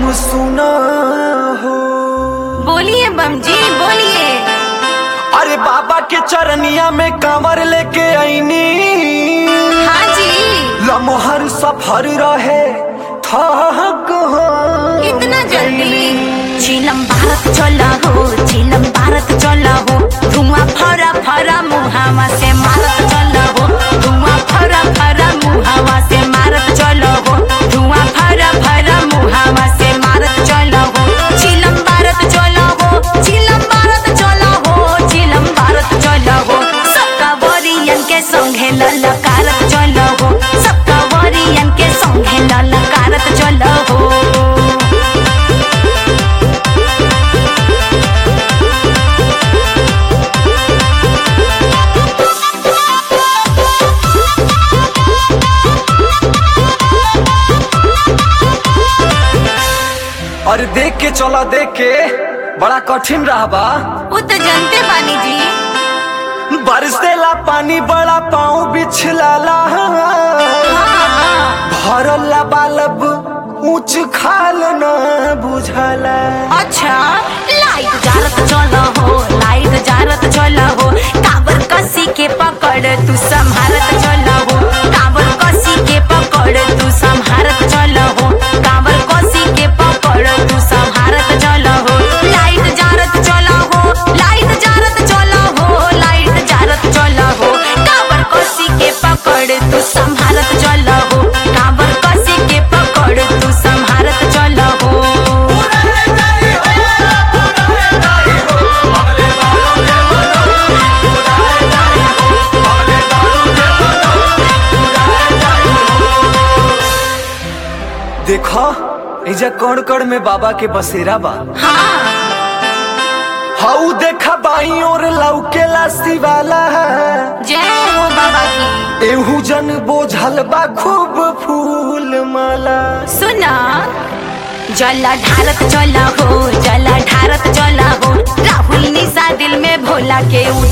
तू सुना हो बोलिए बम जी बोलिए अरे बाबा के चरनिया में कांवर लेके आईनी हाँ जी लमहर सफर रहे थक हो इतना जल्दी चिलम भारत चला हो चिलम भारत चला हो धुआं फरा फरा मुहावा से मारत चला हो धुआं फरा फरा मुहावा से मारत चला हो धुआं फरा फरा मुहावा से मारत चला हो चिलम भारत चला हो चिलम भारत चला हो चिलम भारत चला हो सबका वरियन के संगे ललकारत चला हो सबका वरियन के संगे ललकारत चला हो अरे देख के चला देख के बड़ा कठिन रहा बा वो तो जानते बानी जी बरसेला पानी बड़ा पाँव बिछलाला भरला बालब ऊंच खाल न बुझला अच्छा लाइट जारत चला हो लाइट जारत चला हो काबर कसी के पकड़ तू संभारत चला हो काबर कसी के पकड़ तू संभारत चला हो काबर कसी के पकड़ तू संभारत चला हो लाइट जारत चला हो लाइट जारत चला हो लाइट जारत चला हो काबर कसी के पकड़ तू संभारत चला हो काबर कसी के पकड़ तू संभारत चला हो देखो एजा कण कण में बाबा के बसेरा बा हाँ हाउ देखा बाई और लौकेला शिवाला जय हो बाबा की एहू जन बोझल बा खूब फूल माला सुना जला ढारत चला हो जला ढारत चला हो राहुल निशा दिल में भोला के